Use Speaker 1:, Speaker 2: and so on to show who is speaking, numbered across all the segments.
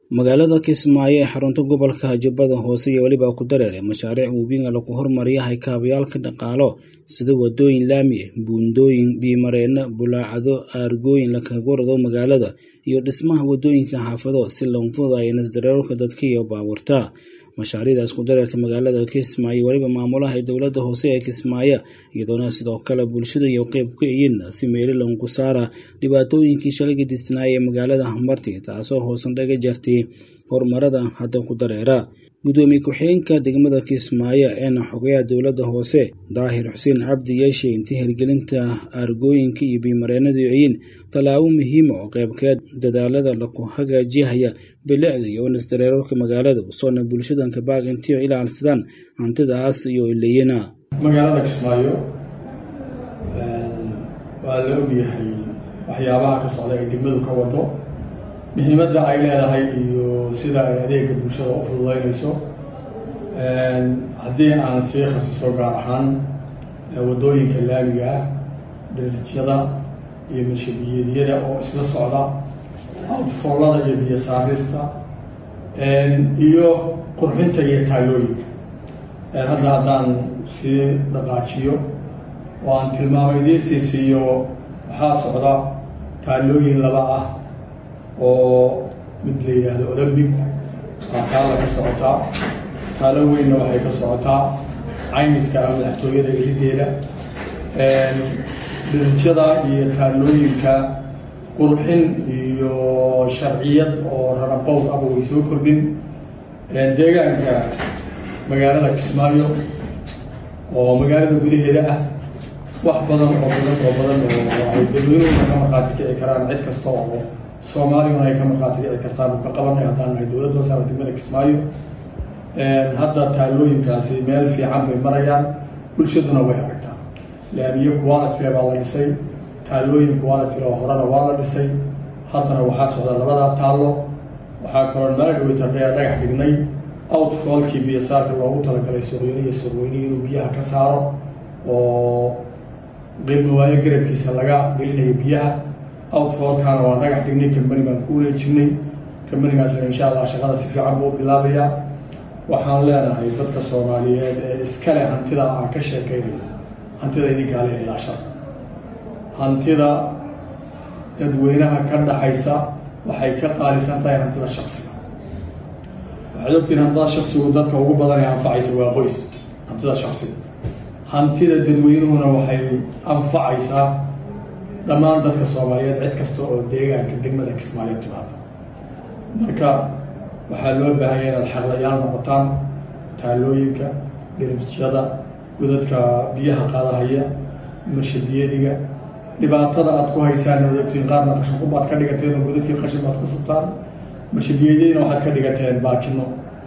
Speaker 1: magaalada kismaayo ee xarunta gobolka jubbada hoose iyo weliba ku dareere mashaariic webiga lagu hormariyahay kaabayaalka dhaqaalo sida wadooyin laami ah buundooyin biyomareeno bulaacado aargooyin lakaga rado magaalada iyo dhismaha wadooyinka xaafado si loo fududayo nasdareerka dadka iyo baabuurta mashaariicdaas ku dareerka magaalada kismaayo weliba maamulaha dowladda hoose ee kismaayo iyadoona sidoo kale bulshada iyo qeyb ka yihiin si meeli lagu saara dhibaatooyinkii shalay disnaaya ee magaalada marti taasoo hoosan dhaga jartay horumarada hadda ku dareera gudoomiye ku-xigeenka degmada kismaayo eena xogayaha dowladda hoose daahir xuseen cabdi yeeshe intii hirgelinta aargooyinka iyo biyomareenadu yihiin tallaabo muhiima oo qeybkeed dadaalada laku hagaajihaya bilicda iyo nisdareerarka magaalada usoona bulshadanka baaq intii ilaalsadaan hantidaas iyo ileyana
Speaker 2: magaalada kismaayo waa la ogyahay waxyaabaha ka socda ay degmadu ka wado muhiimadda ay leedahay iyo sida ay adeega bulshada u fududeynayso haddii aan sii khasiso gaar ahaan waddooyinka laamiga ah dhalijyada iyo marshabiyeedyada oo isla socda outfoolada iyo biyo saarista iyo qurxinta iyo taalooyinka hadda haddaan sii dhaqaajiyo oo aan tilmaamo idiin sii siiyo waxaa socda taalooyin laba ah oo mid la yidhaahdo olymbic waa taalla ka socotaa taalo weynna waxay ka socotaa caymiska ama madaxtooyada ilideeda dhirijyada iyo taalooyinka qurxin iyo sharciyad oo rarabowd aba way soo kordhin deegaanka magaalada kismaayo oo magaalada gudaheeda ah wax badan oo badan oo badan oo ay dadweynuhuna ka markhaati kici karaan cid kasta oo soomaaliyuna ay ka markhaati kici kartaan u ka qabanay haddaan nahay dowladda hoose ama degmada kismaayo hadda taalooyinkaasi meel fiican bay marayaan bulshaduna way aragtaa laamiye quality baa la dhisay taalooyin quality oo horena waa la dhisay haddana waxaa socda labadaa taallo waxaa kaloo mala dhaweyta dhagax dhignay outfallkii biyosaarka loogu talagalay suuqyaro iyo suuqweyne inuu biyaha ka saaro oo qiilmawaayo garabkiisa laga gelinayo biyaha outfallkaana waa dhagax dhignay kambani baan ku wareejinay kambanigaasna insha allah shaqada si fiican buu bilaabayaa waxaan leenahay dadka soomaaliyeed ee iskale hantida aan ka sheekaynayo hantida idinkaale ilaashada hantida dadweynaha ka dhaxaysa waxay ka qaalisan tahay hantida shaksiga waxaad ogtiin hantida shaksigu dadka ugu badan ee anfacaysa waa qoys hantida shaksiga hantida dadweynuhuna waxay anfacaysaa dhammaan dadka soomaaliyeed cid kasta oo deegaanka degmada kismaayo timaada marka waxaa loo baahanya inaad xaqlayaal noqotaan taalooyinka dhirijyada godadka biyaha qaadahaya marshabiyadiga dhibaatada aad ku haysaan waad ogtiin qaarna qashinqub aad ka dhigateen oo godadkii qashin baad ku shubtaan marshabiyadina waxaad ka dhigateen baakino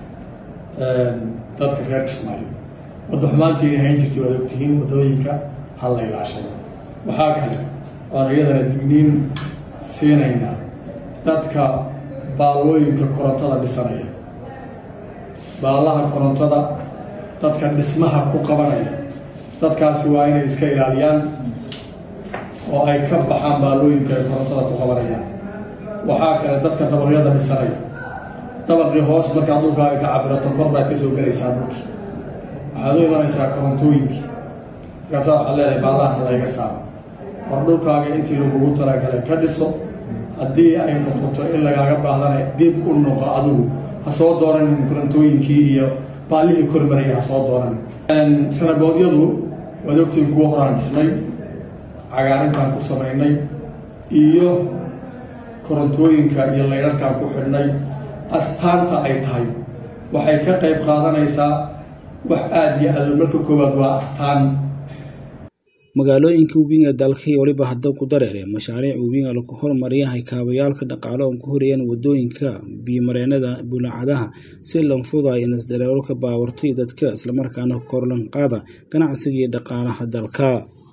Speaker 2: dadka reer kismaayo wadda xumaantiina hayn jirtay waad ogtihiin waddooyinka ha la ilaashado waxaa kale oan iyadana digniin siinaynaa dadka baallooyinka korontada dhisanaya baallaha korontada dadka dhismaha ku qabanaya dadkaasi waa inay iska ilaaliyaan oo ay ka baxaan baallooyinka ay korontada ku qabanayaan waxaa kale dadka dabaqyada dhisanaya dabaqii hoos markaad dhulkaaga ka cabirato kor baad ka soo gelaysaa dhulkii waxaad u imanaysaa korontooyinkii markaasaa waxaad leedahay baallahan layga saaro war dhulkaaga intii lagugu talagalay ka dhiso haddii ay noqoto in lagaaga baahdana dib u noqo adigu ha soo dooranin korontooyinkii iyo baallihii kormaraya ha soo dooranin ranaboodyadu waad ogtiin kuwa horaan dhisnay cagaarintaan ku samaynay iyo korontooyinka iyo laydharkaan ku xidhnay astaanta ay tahay waxay ka qayb qaadanaysaa wax aada iyo aado marka koowaad waa astaan
Speaker 1: magaalooyinka webiga dalka iyo weliba hadda ku dareere mashaariic webiga lagu hormariyahay kaabayaalka dhaqaalo oo ku horayaan wadooyinka biyomareenada bulaacadaha si loo fududayo nasdareerarka baabuurta iyo dadka islamarkaana korlan qaada ganacsiga iyo dhaqaalaha dalka